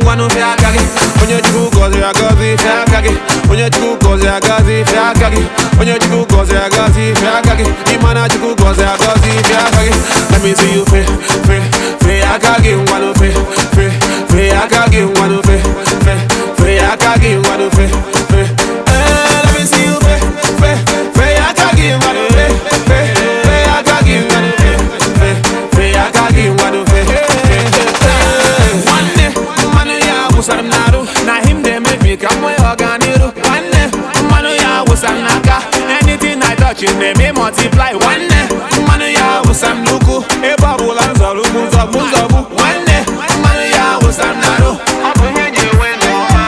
ngwanụ fịa aka gị onye chukwu gọziri agọzi fịa aka gị onye chukwu gọziri agọzi fịa aka gị onye chukwu gọziri agọzi fịa aka gị ịma na chukwu gọziri agọzi fịa aka gị let me see you fe fe fe aka gị ngwanụ fe fe fe aka gị ngwanụ fe fe fe aka gị ngwanụ fe fe Eh, let me see you fe fe fe aka gị ngwanụ fe fe fe aka gị ngwanụ fe fe fe aka gị ngwanụ fe Eh, nwanne mmanụ ya wụsara m n'arụ na him dey make me ka m nwee ọganiru nwanne mmanụ ya wụsara m n'aka anything I touch it na-eme multiply nwanne mmanụ ya wụsara m n'ụkwụ ebe ọbụla m zọrọ ugwu nzọgbu nzọgbu nwanne mmanụ ya wụsara m n'arụ ọ bụ ihe eji enwe ndụ ọma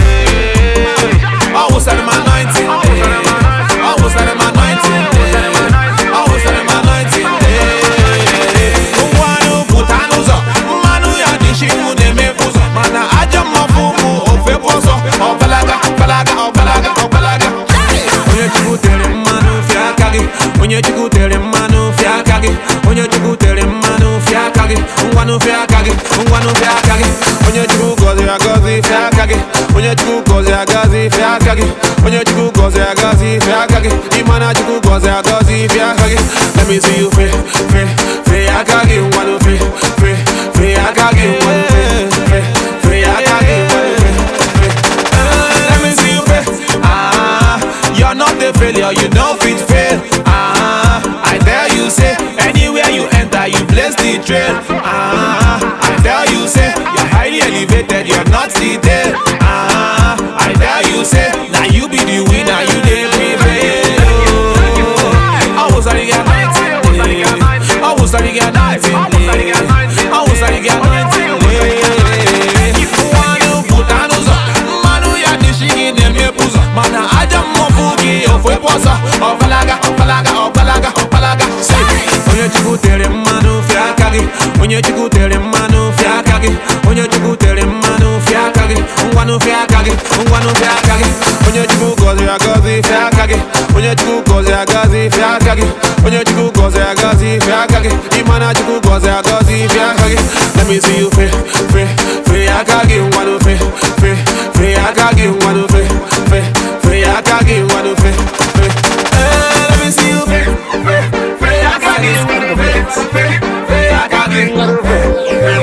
ọ wụsara m anointing ọ wụsara m anointing ọ wụsara m anointing ngwanụ pụta n'ụzọ mmanụ ya dị chiwu na-emepe ụzọ mana ajọ mmọfụ bụ ofepu ọzọ ọgbalaga ọgbalaga ọgbalaga ọgbalaga onye chukwu tere mmanụ fịa aka gị onye chukwu tere mmanụ fịa aka gị onye chukwu tere mmanụ fịa aka gị ngwanụ fịa aka gị ngwanụ fịa aka gị onye chukwu gọziri agọzi fịa aka gị onye chukwu gọziri agọzi fịa aka gị onye chukwu gọziri agọzi fịa aka gị ịma na chukwu gọziri agọzi fịa aka gị let me see you fe fe fe aka gị ngwanụ fe fe fe aka gị ngwanụ fe fe fe aka gị ngwanụ fe fe Eh, let me see you fe ah you're not a failure you no fit fail ah I tell you say anywhere you enter you bless the trail ah I tell you say you're highly elevated you're not seated ah I tell you say now you be the winner you dey prevail oh I was sorry get anointing I was sorry get anointing I was sorry get anointing nwanụ pụta n'ụzọ mmanụ ya dị shi gị na-emepe ụzọ mana aja mmọfụ gị ofepu ọzọ ọgbalaga ọgbalaga ọgbalaga ọgbalaga si onye chukwu tere mmanụ fịa aka gị onye chukwu tere mmanụ fịa aka gị onye chukwu tere mmanụ fịa aka gị ngwanụ fịa aka gị ngwanụ fịa aka gị onye chukwu gọziri agọzi fịa aka gị onye chukwu gọziri agọzi fịa aka gị onye chukwu gọziri agọzi fịa aka gị ịma na chukwu gọziri agọzi fịa aka gị let me see you fe fe fe aka gị ngwanụ fe fe fe aka gị ngwanụ fe fe fe aka gị ngwanụ fe fe Eh, let me see you fe fe fe aka gị ngwanụ fe fe fe aka gị ngwanụ fe